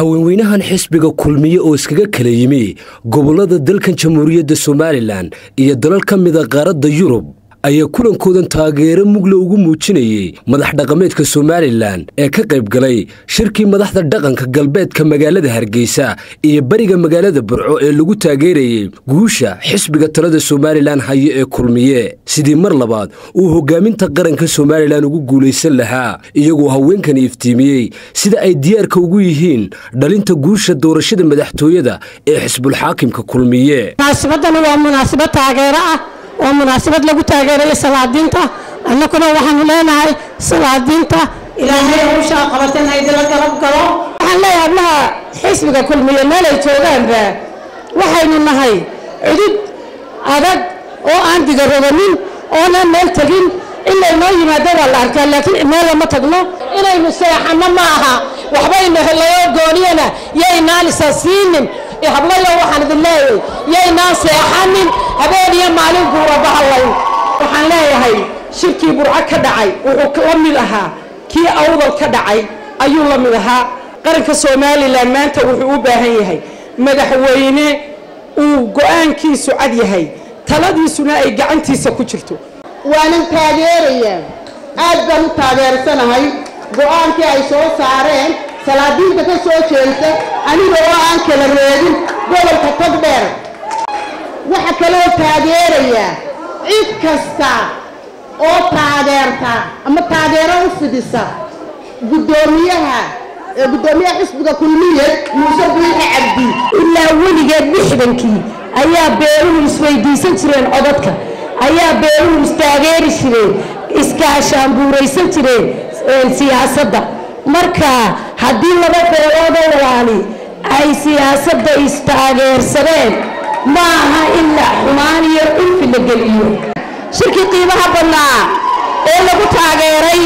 haweenweynahan xisbiga kulmiye oo iskaga kala yimi gobollada dalkan jamhuuriyadda somalilan iyo dalal ka mida qaaradda yurub ayaa kulankoodan taageero mugla ugu muujinayey madax dhaqameedka somalilan ee ka qayb galay shirkii madaxda dhaqanka galbeedka magaalada hargeysa iyo bariga magaalada burco ee lagu taageerayey guusha xisbiga talada somalilan hayo ee kulmiye sidii mar labaad uu hogaaminta qaranka somalilan ugu guulaysan lahaa iyagoo haweenkani iftiimiyey sida ay diyaarka ugu yihiin dhalinta guusha doorashada madaxtooyada ee xisbulxaakimka kulmiye munaasabadani waa munaasabad taageero ah waa munaasabad lagu taageerayo salaadiinta annaguna waxaanu leenahay salaadiinta ilaahay hawshaa qabatana idila garab galo waxaan leeyahay hablaha xisbiga kulmiye meelay joogaanba waxaynu nahay cudud adag oo aan digaroganin oonan meel tegin in laynoo yimaado waa la arkaa laakiin meel lama tagno inaynu seexanno ma aha waxbaynu helayo gooniyana yaynaan isa siinin hablayo waxaan idin leeyahay yaynaan seexanin habeen iyo maalin guura bahalayn waxaan leeyahay shirkii burco ka dhacay wuxuu la mid ahaa kii awdal ka dhacay ayuu la mid ahaa qaranka somalilan maanta wuxuu u baahan yahay madaxweyne uu go-aankiisu cad yahay taladiisuna ay gacantiisa ku jirto waanan taageerayaa aad baan u taageersanahay go-aankii ay soo saareen salaadiinta ka soo jeesta aniga oo aan kala reebin gobolka togdheer waxa kaloo taageerayaa cid kasta oo taageerta ama taageero u fidisa guddoomiyaha guddoomiyaha xisbiga kulmiye muuse biixi cabdi ilaa weligeed lixdankii ayaa beeruhu isweydiisan jireen codadka ayaa beeruhu istaageeri jireen iskaashaanbuuraysan jireen siyaasadda marka haddii laba beeloodoo walaali ay siyaasadda istaageersadeen ma aha in la xumaan iyo dhulfi la geliyo shirkii qiimaha badnaa ee lagu taageeray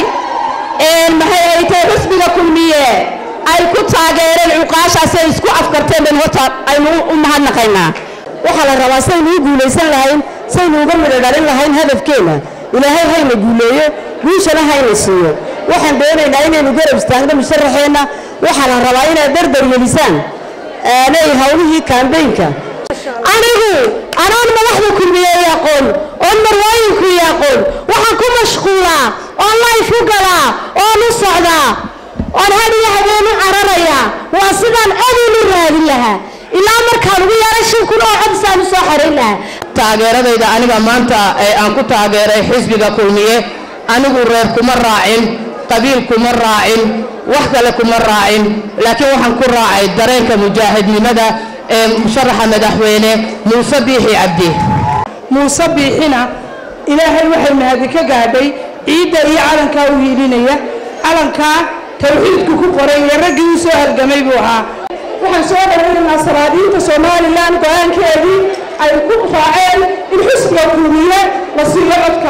maxay ay tahay xusbiga kulmiye ay ku taageereen cuqaashaasay isku afkarteen ban horta aynu u mahadnaqaynaa waxaa la rabaa saynu u guulaysan lahayn saynu uga midho dhalin lahayn hadafkeenna ilaahay hayna guuleeyo guushana hayna siiyo waxaan doonaynaa inaynu garab istaagno musharaxeenna waxaa la rabaa inaad dardar gelisaan aanay hawlihii kaambeynka anigu anoon madaxda kulmiye aqoon oon marwooyinku aqoon waxaan ku mashquulaa oon layf u galaa oon u socdaa oon hadiyo habeen u cararayaa waa sidaan codin u raadin lahaa ilaa markaan ugu yaray shan kun oo codisaan u soo xarayn lahaa taageeradayda aniga maanta ee aan ku taageeray xisbiga kulmiye anigu reer kuma raacin qabiil kuma raacin wax kale kuma raacin laakiin waxaan ku raacay dareenka mujaahidnimada ee musharaxa madaxweyne muuse biixi cabdi muuse biixina ilaahay waxay mahadi ka gaadhay ciidda iyo calankaa u hiilinaya calankaa tawxiidku ku qoray iyo raggii u soo halgamay buu ahaa waxaan soo dhawaynaynaa salaadiinta somalilan go-aankeedii ay ku raaceen in xusbiga kulmiye la siiyo codka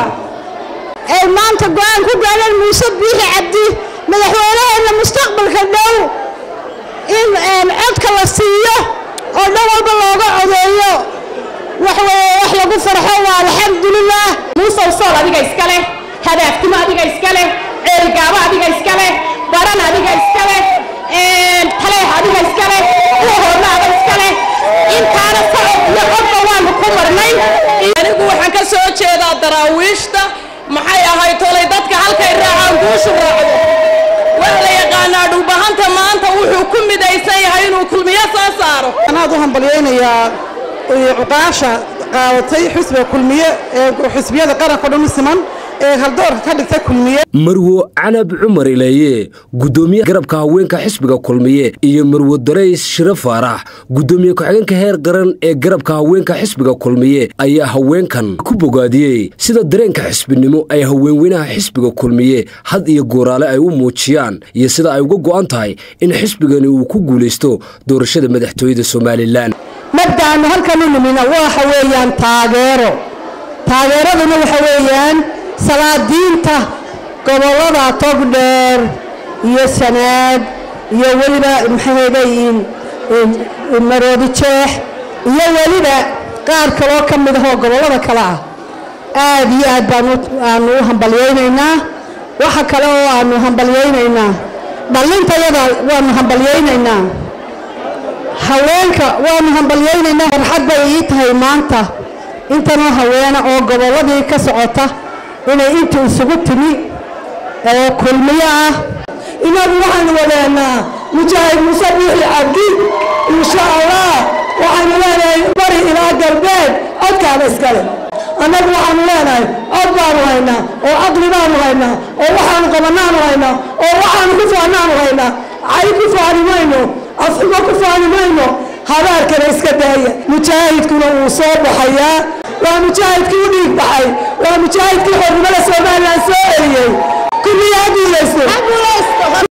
ay maanta go-aan ku gaadheen muuse biixi cabdi madaxweynaheena mustaqbalka dhow in codka la siiyo oo dhan walba looga codeeyo wax weeye wax lagu farxo waa alxamdulilah muusow sool adiga iska leh hadaaftima adiga iska leh ceelgaabo adiga iska leh baran adiga iska leh taleex adiga iska leh uhoorna ada iska leh intaana socod iyo codba waanu ku marnay anigu waxaan ka soo jeedaa daraawiishta maxay ahayd tolay dadka halkay raacaan guushu raacdo waa la yaqaanaa dhulbahanta maanta wuxuu ku midaysan yahay inuu kulmiyo soo saaro anaad u hambalyaynayaa cuqaasha qaadatay xisbiga kulmiye ee xisbiyada qaranka dhan u siman ee haldoorka ka dhigtay kulmiye marwo canab cumar ileeye guddoomiye garabka haweenka xisbiga kulmiye iyo marwo darays shiro faarax guddoomiye ku-xigeenka heer qaran ee garabka haweenka xisbiga kulmiye ayaa haweenkan ku bogaadiyey sida dareenka xisbinimo ay haweenweynaha xisbiga kulmiye had iyo gooraale ay u muujiyaan iyo sida ay uga go'an tahay in xisbigani uu ku guulaysto doorashada madaxtooyada somalilan mabdaanu halkan u nimina waxa weeyaan taageero taageeraduna waxa weeyaan salaadiinta gobollada togdheer iyo sanaag iyo weliba maxaheedayin maroodi jeex iyo weliba qaar kaloo ka mid ahoo gobollada kale ah aad iyo aad baan aanu u hambalyaynaynaa waxa kale oo aanu hambalyaynaynaa dhallintayada waanu hambalyaynaynaa haweenka waanu hambalyaynaynaa farxad bay ii tahay maanta intanoo haweena oo gobolladii ka socota inay inta isugu timi oo kulmiyo ah inagu waxaanu wadeenaa mujaahid muuse biixi cabdi insha allah waxaanu leenahay bari ilaa galbeed codkaada iskale annagu waxaanu leenahay cod baanu haynaa oo caqli baanu haynaa oo waxaanu qabanaanu haynaa oo waxaanu ku faanaanu haynaa cay ku faani mayno afxumo ku faani mayno habaarkana iska daaya mujaahidkuna wuu soo baxayaa waa mujaahidkii u dhiig baxay waa mujaahidkii xornimada somalilan soo celiyey kulliyaa guulaysto